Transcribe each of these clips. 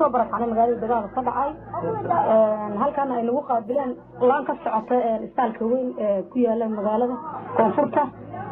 kasoo barakacnay magaalada dagaal ka dhacay halkaana ay nagu qaabileen laan ka socota istaalka weyn ee ku yaala magaalada koonfurta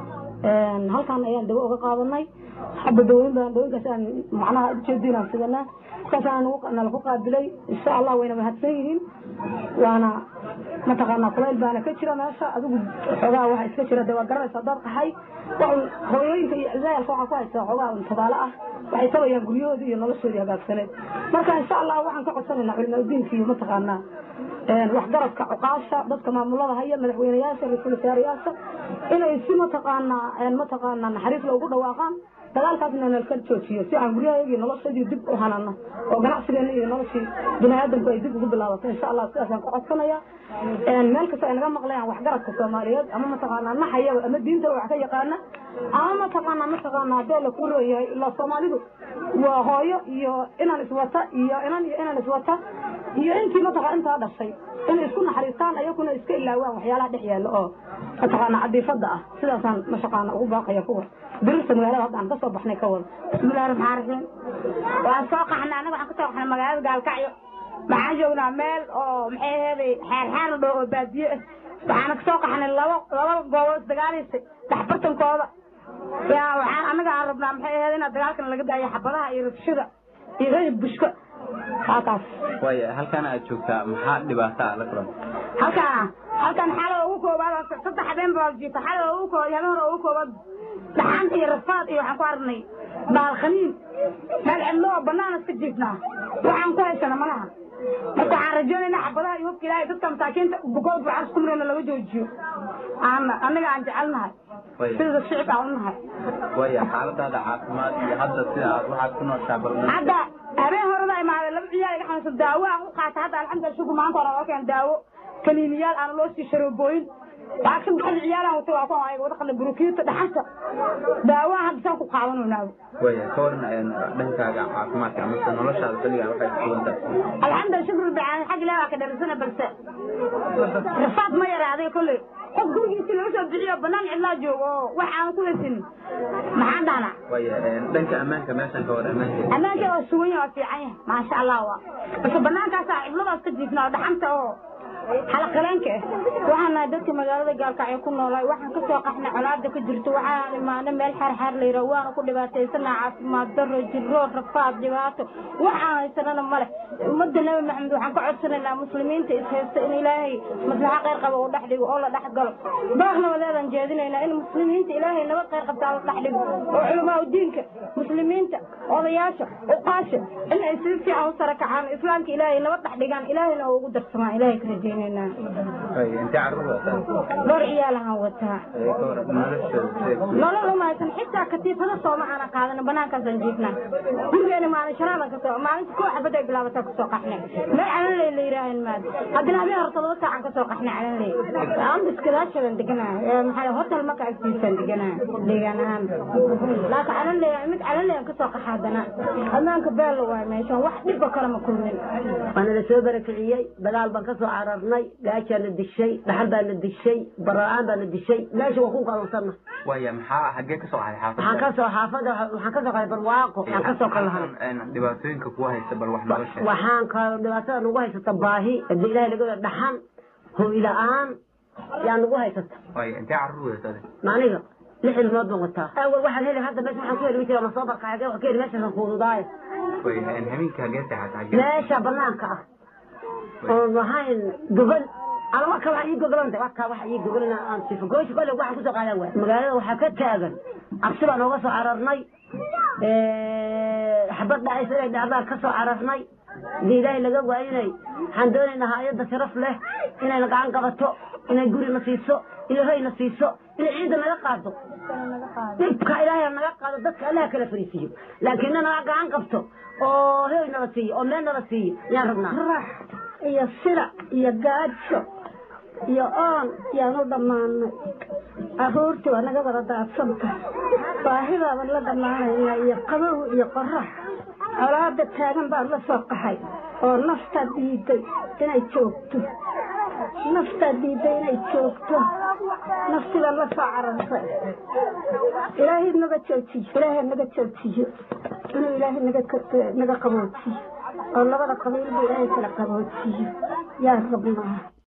halkaan ayaan dawo uga qaadanay hadda dawooyin badan dawooyinkaas aan macnaha ujeediin aan sidanaa markaasaan nala ku qaabilay insha allah wayna mahadsan yihiin waana mataqaanaa kulayl baana ka jira meesha adigu xoogaa waxa iska jira de waa garanaysa haddaad qaxay hooyooyinka iyo cizayalka waxaa ku haysaa xoogaa intidaalo ah waxay tabayaan guryahoodii iyo noloshoodii hagaagsaneed marka insha allah waxaan ka codsanaynaa culimaudiinka iyo mataqaanaa waxgaradka cuqaasha dadka maamulada haya madaxweyneyaasha ra-iisul wasaarayaasha inay si mataqaanaa mataqaanaa naxariis loogu dhawaaqaan dagaalkaasna nalka joojiyo si aan guryahayagii noloshadii dib u hanano oo ganacsigeena iyo noloshii biniaadamku ay dib ugu bilaabato insha allah sidaasaan ku codsanaya meel kasta ay naga maqlayaan waxgaradka soomaaliyeed ama mataqaanaa naxaya ama diinta wax ka yaqaana ama mataqaanaa mataqaanaa haddee la ku leeyahay ilaa soomaalidu waa hooyo iyo inaan iswata iyo inan iyo inaan iswata iyo intii mataqaa intaa dhashay inay isku naxariistaan ayaguna iska ilaawaan waxyaalaha dhex yaalla oo mataqaanaa cadiifada ah sidaasaan mataqaana ugu baaqaya kuwa birirta magaalada hadda aan kasoo baxnay ka wada bismillahi raxmaan raxiim waan soo qaxnay anaga waxaan kasoo qaxnay magaalada gaalkacyo waxaan joognaa meel oo maxay aheeday xeerxeer la dhaho oo baadiye ah waxaana kasoo qaxnay laba laba goobood dagaalaysay dhaxbartankooda yaa waxaan anaga aan rabnaa maxay aheed inaad dagaalkan laga daayo xabadaha iyo rabshada iyo rayib bushka halkaas waaya halkan aad joogtaa maxaa dhibaato ah la kulanta halkaan halkan xalo ugu koobaad saddex habeen baa jiifta xalo ugu koobaad habeen hore ugu koobaad dhaxanta iyo rafaad iyo waxaan ku aragnay baalkhaniin meel cidlo oo banaan iska jiifnaa waxaan ku haysana malaha marka waxaan rajaynaynaa xabadaha iyo hubka ilaahay dadka masaakiinta bukood bucas ku mirayna laga joojiyo aan anaga aan jecelnahay sida shicib aan unahay waaya xaaladaada caafimaad iyo hadda sida aad waxaad ku nooshaa bal hadda habeen horada imaaday laba ciyaal iga xanuunsan daawo aan u qaata hadda alxamdulillah shugu maanta hore loo keen daawo kaniiniyaal aan loo sii sharoobooyin waa saddex ciyaalaan wata waa kuwan ayaga wadaqana burukiita dhaxanta daawaha hadda saan ku qaadanaynaaba waaya ka waran dhankaaga caafimaadka amase noloshaada xilligan waxay ku sugan tahay alxamdulillah shukr bicaan xag ilaah waa ka dharisana balse rafaad ma yaraaday kolley qof gurigiisi laga soo bixiyo banaan cidlaa joogo oo wax aan ku hesin maxaan dhahnaa waaya dhanka ammaanka meeshan ka war ammaanka ammaanka waa sugan yahay waa fiican yahay maasha allah waa balse banaankaasa cibladaas ka jiifnaa oo dhaxanta oo xalaqaleenka ah waxaan nahay dadka magaalada gaalkacyo ku noolaay waxaan kasoo qaxnay colaada ka jirto waxaan imaanay meel xaarxaar la yidhaha waana ku dhibaataysanaa caafimaad daro jirro rafaad dhibaato waxaan haysanana male ummadda nabi maxamed waxaan ka codsanaynaa muslimiinta is haysta in ilaahay maslaxa khayr qaba uu dhex dhigo oo la dhex galo baaqna waleedaan jeedinaynaa in muslimiinta ilaahay nabad khayr qabtaa la dhex dhigo oo culamaa diinka muslimiinta odayaasha uqaasha in ay si fiican u sara kacaan islaamka ilaahay nabad dhex dhigaan ilaahayna oo ugu darsamaan ilahay ka rajeynayna intee carruur wataa dhowr ciyaalahan wataa ka waran noloshooda nolol umahaysan xitaa katiifada sooma aanan qaadanin banaankaasaan jiifnaa gurigeena maalin shanaadan kasoo maalinta koo xabad ay bilaabataa kasoo qaxnay meel calanley la yidhaahan maad haddana habeen hore todoba saacan kasoo qaxnay calanley ambiskadaashadan deganaa maxaa hotel maka agtiisaan deganaa deegaan ahaan laakiin calanley mid calanley aan kasoo qaxa haddana ammaanka beelo waay meeshan wax dhibba kale ma kulmin waana la soo barakiciyey dagaal baan ka soo cararnay gaajaa la dishay dhaxal baa la dishay bara'aan baa la dishay meesha waa ku kalunsanna waaya maxaa xaggee ka soo qaday waxaan xaafadda ka soo xaafada waxaan ka soo qaday barwaaqo waxaan ka soo kalahan dhibaatooyinka kuwa haysta bal wax nooga sheeg waxaan ka dhibaatada nagu haysata baahi hadii ilaahay laga wada dhaxan hoy la-aan yaa nagu haysata waaya intee carruur wadatada maaniga lix ilmood baan wataa awal waxaan heli hadda meesha waxaan ku heli jira ma soo barka xagee wax ka heli meeshaasaan fuududaayo waaya habeenka hagee seexata hagee meesha banaanka ah oon lahayn gogol ama waka waxa ii gogolanta waka waxa ii gogolana aan sifo goosha kole waxaan kusoo qaadan waay magaalada waxaa ka taagan cabsi baan ooga soo cararnay xabad dhacaysa inay dhacdaan ka soo cararnay hadii ilaahay laga waayinay waxaan doonaynaa hay-adda sharaf leh inayna gacan qabato inay guri na siiso inay hoy na siiso inay ciidda naga qaado dhibka ilaahay naga qaado dadka allaha kala fariisiiyo laakiin na naga gacan qabto oo hoy nala siiyo oo meel nala siiyo yaan rabnaa rax iyo sida iyo gaajo iyo oon yaan u dhammaanay carruurtii waa naga wada daadsanta baahidaaban la dhammaanaynaa iyo qabow iyo qorax colaada taagan baan la soo qaxay oo naftaa diiday inay joogto naftaa diiday inay joogto naftiibaan la soo carartay ilaahay naga joojiyo ilaahay naga joojiyo inuu ilaahay naga naga qaboojiyo oo labada qabiilba ilaahay kala qaboojiyo yaa rabnaa